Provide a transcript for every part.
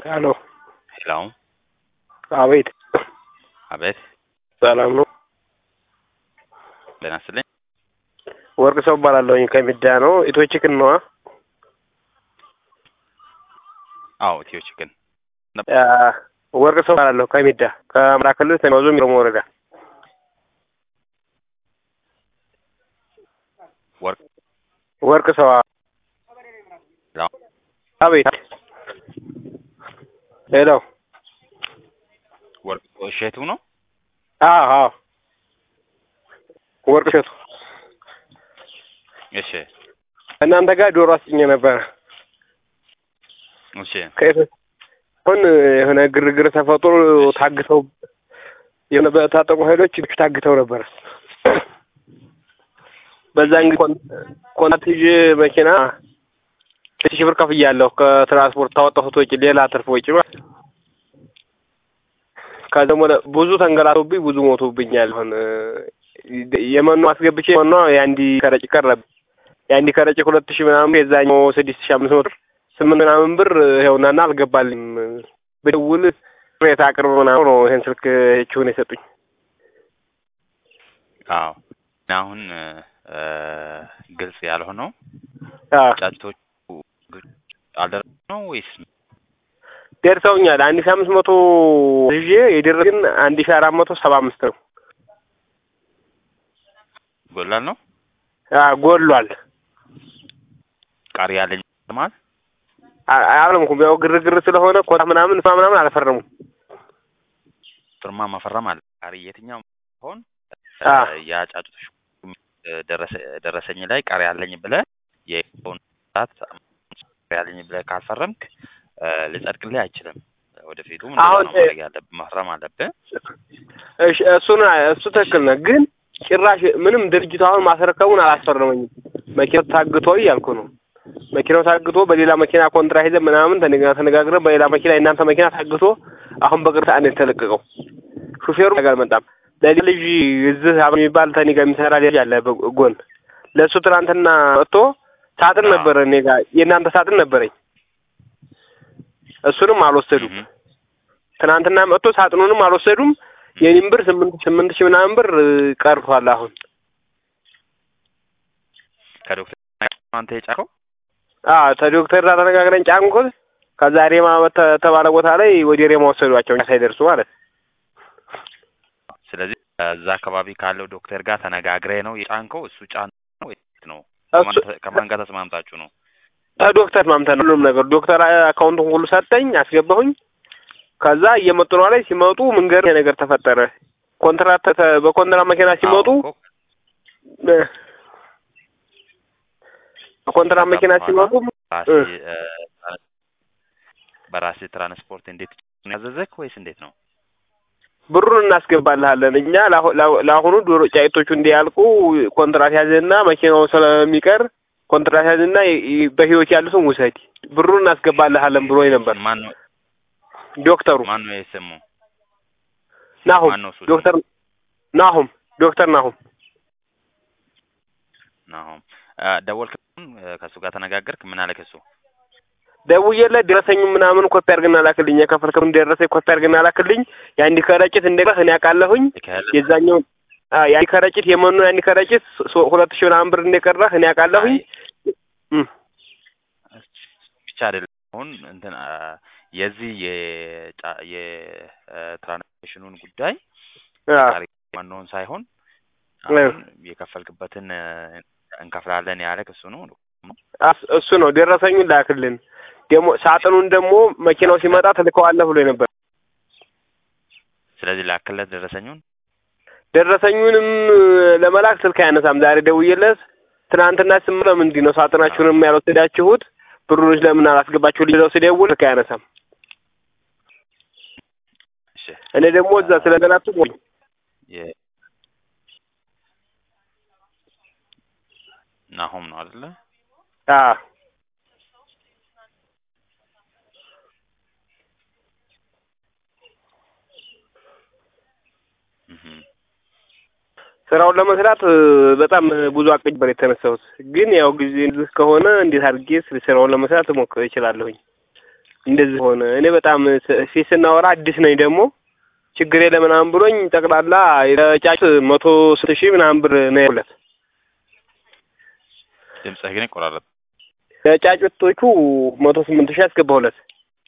ሄሎ ሄሎ አቤት አቤት ሰላም ነው ጤና ይስጥልኝ ወርቅ ሰው እባላለሁኝ ከሚዳ ነው ኢትዮ ቺክን ነዋ አዎ ኢትዮ ቺክን አ፣ ወርቅ ሰው እባላለሁ ከሚዳ ከአማራ ክልል ሰሜን ዞን ሚሮሞ ወረዳ ወርቅ ወርቅ ሰው አ- ሄሎ አቤት ሄሎ ወርቅ እሸቱ ነው አዎ አዎ ወርቅ እሸቱ እሺ እናንተ ጋር ዶሮ አስጭኜ ነበረ እሺ ከየት አሁን የሆነ ግርግር ተፈጥሮ ታግተው የሆነ በታጠቁ ኃይሎች ታግተው ነበር። በዛን ጊዜ ኮን- ኮንትራት ይዤ መኪና ስድስት ሺህ ብር ከፍያለሁ። ከትራንስፖርት ታወጣሁት ወጪ ሌላ ትርፍ ወጪ ማለት ነው። ከዛ ደግሞ ብዙ ተንገላቶብኝ ብዙ ሞቶብኛል። አሁን የመኖ አስገብቼ መኖ የአንዲ ከረጭ ቀረብ የአንዲ ከረጭ ሁለት ሺህ ምናምን የዛኛው ስድስት ሺህ አምስት መቶ ብር ስምንት ምናምን ብር ይኸውናና አልገባልኝም። ብደውል ቅሬታ አቅርብ ምናምን ነው ይሄን ስልክ ችሁን የሰጡኝ። አዎ አሁን እ፣ ግልጽ ያልሆነው አዎ ጫጭቶቹ አልደረሱ ነው ወይስ ደርሰውኛል። አንድ ሺህ አምስት መቶ ይዤ የደረሰ ግን አንድ ሺህ አራት መቶ ሰባ አምስት ነው። ጎላል ነው አዎ ጎሏል። ቃሪ ያለኝ ማለት አ- አልለምኩም። ያው ግርግር ስለሆነ ኮታ ምናምን እሷ ምናምን አልፈረሙም። ፍርማ መፈረም አለ ቃሪ የትኛው ሆን አ የጫጩቶች ደረሰ ደረሰኝ ላይ ቃሪ ያለኝ ብለህ የሆን ሰዓት ቃሪ ያለኝ ብለህ ካልፈረምክ እ፣ ሊጸድቅልህ አይችልም። ወደፊቱ እንደዛ አሁን ነው ማድረግ ያለብህ፣ መፍረም አለብህ። እሺ እሱን እሱ ትክክል ነው። ግን ጭራሽ ምንም ድርጅቱ አሁን ማስረከቡን አላስፈረመኝም። መኪናው ታግቶ እያልኩ ነው። መኪናው ታግቶ በሌላ መኪና ኮንትራ ሄዘን ምናምን ተነጋ- ተነጋግረን በሌላ መኪና የእናንተ መኪና ታግቶ አሁን በቅርብ ሰዓት ነው የተለቀቀው። ሹፌሩ ጋር አልመጣም። ለዚህ ልጅ እዚህ አብሮ የሚባል ተኔ ጋር የሚሰራ ልጅ አለ በጎን ለእሱ ትናንትና መጥቶ ሳጥን አዎ። ነበረ እኔ ጋር የእናንተ ሳጥን ነበረኝ። እሱንም አልወሰዱም። እህ፣ ትናንትና መጥቶ ሳጥኑንም አልወሰዱም። የኔም ብር ስምንት ስምንት ሺህ ምናምን ብር እ፣ ቀርቷል። አሁን ከዶክተር አንተ የጫከው አዎ ከዶክተር ጋር ተነጋግረን ጫንኩት። ከዛ ሬማ በተ- ተባለ ቦታ ላይ ወደ ሬማ ወሰዷቸው እኛ ሳይደርሱ ማለት ነው። ስለዚህ እዛ አካባቢ ካለው ዶክተር ጋር ተነጋግረህ ነው የጫንከው? እሱ ጫን ነው ወይስ ነው? እሱ ከማን ተ- ከማን ጋር ተስማምታችሁ ነው? ዶክተር ማምተን ሁሉም ነገር ዶክተር አካውንቱን ሁሉ ሰጠኝ፣ አስገባሁኝ። ከዛ እየመጡ ነው ላይ ሲመጡ መንገድ ይሄ ነገር ተፈጠረ። ኮንትራት ተ- በኮንትራት መኪና ሲመጡ አዎ እኮ እ፣ በኮንትራት መኪና ሲመጡ ራስህ እ፣ በራስህ ትራንስፖርት እንዴት ነው ያዘዘክ ወይስ እንዴት ነው? ብሩን እናስገባልሃለን እኛ ለአሁ- ለአሁ- ለአሁኑ ዶሮ ጫይቶቹ እንዲያልቁ ኮንትራት ያዝና መኪናው ስለሚቀር ኮንትራት ያዝና ይ- ይ- በህይወት ያሉትን ውሰድ ብሩን እናስገባልሃለን ብሎኝ ነበር ማን ነው ዶክተሩ ማን ነው የስሙ? ናሁም ማን ነው እሱ? ዶክተር ናሁም ዶክተር ናሁም ናሆም እ፣ ደወልክ? እ፣ ከእሱ ጋር ተነጋገርክ? ምን አለክ እሱ? ደውዬለት ደረሰኝ ምናምን ኮፒ አድርግና ላክልኝ የከፈልከውን ደረሰኝ ኮፒ አድርግና ላክልኝ የአንድ ከረጢት እንደቀህ እኔ አውቃለሁኝ ይካሄል የዛኛው አ የአንድ ከረጢት የመኖ የአንድ ከረጢት ሶ- ሁለት ሺህ ምናምን ብር እንደቀረህ እኔ አውቃለሁኝ እም። ብቻ አይደለም አሁን እንትን አ፣ የዚህ የጫ- የትራንስሌሽኑን ጉዳይ አ ቃሪ ዋናውን ሳይሆን አሁን የከፈልክበትን እ፣ እንከፍላለን ያለክ እሱ ነው። አስ- እሱ ነው ደረሰኙን ላክልን ደግሞ ሳጥኑን ደግሞ መኪናው ሲመጣ ትልከዋለህ ብሎ ነበር ስለዚህ ላክለት ደረሰኙን። ደረሰኙንም ለመላክ ስልክ አያነሳም ዛሬ ደውዬለት ትናንትና ስም ለምንድን ነው ሳጥናችሁንም ያልወሰዳችሁት ብሩንስ ለምን አላስገባችሁ ሊለው ስደውል ስልክ አያነሳም እሺ እኔ ደግሞ እዛ ስለገላቱ የ ናሆም ነው አይደለ? አ እህ ስራውን ለመስራት እ፣ በጣም ብዙ አቅጅ ነበር የተነሳሁት። ግን ያው ጊዜ ዝህ ከሆነ እንዴት አድርጌ ስ- ስራውን ለመስራት እሞክር እችላለሁኝ። እንደዚህ ሆነ። እኔ በጣም ስ- ፊት ስናወራ አዲስ ነኝ ደግሞ ችግር የለ ምናምን ብሎኝ ጠቅላላ የጫጭ መቶ ስንት ሺህ ምናምን ብር ነው ያለት ድምፅህ ግን ይቆራረጥ። ለጫጩቶቹ መቶ ስምንት ሺህ ያስገባሁለት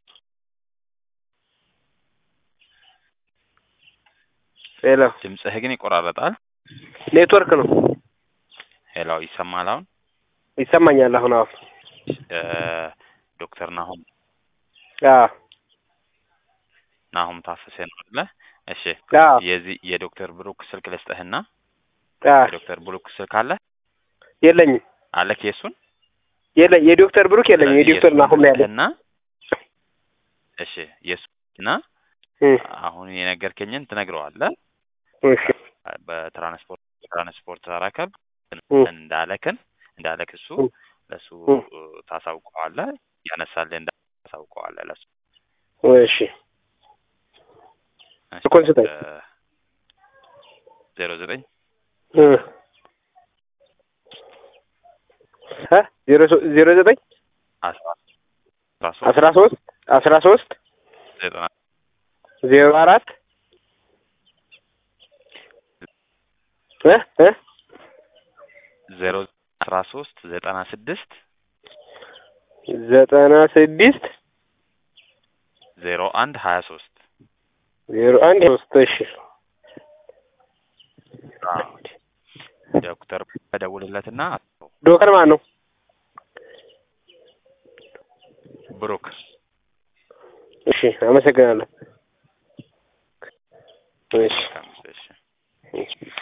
ሄሎ ድምፅህ ግን ይቆራረጣል። ኔትወርክ ነው ሄሎ ይሰማል አሁን? ይሰማኛል አሁን አሁን እ ዶክተር ናሆም አዎ ናሆም ታፈሰ ነው አይደለ? እሺ አዎ የዚህ የዶክተር ብሩክ ስልክ ልስጥህና አዎ የዶክተር ብሩክ ስልክ አለ የለኝም አለክ የሱን የለኝ የዶክተር ብሩክ የለኝም የዶክተር ናሆም ነው ያለኝ እና እሺ የሱና እ አሁን የነገርከኝን ትነግረዋለህ። እሺ በትራንስፖርት ትራንስፖርት ተረከብ እ እንዳለክን እንዳለክ እሱ እ ለሱ እ ታሳውቀዋለህ። ያነሳልህ እንዳ ታሳውቀዋለህ ለሱ እሺ ስልኩን ስጠኝ ዜሮ ዘጠኝ እ እ ዜሮ ሶ- ዜሮ ዘጠኝ አስራ ሶስት አስራ ሶስት አስራ ሶስት ዘጠና ዜሮ አራት እ እ ዜሮ አስራ ሶስት ዘጠና ስድስት ዘጠና ስድስት ዜሮ አንድ ሀያ ሶስት ዜሮ አንድ ሶስት እሺ ዶክተር በደውልለትና ዶክተር ማን ነው? ብሩክ እሺ አመሰግናለሁ። እሺ እሺ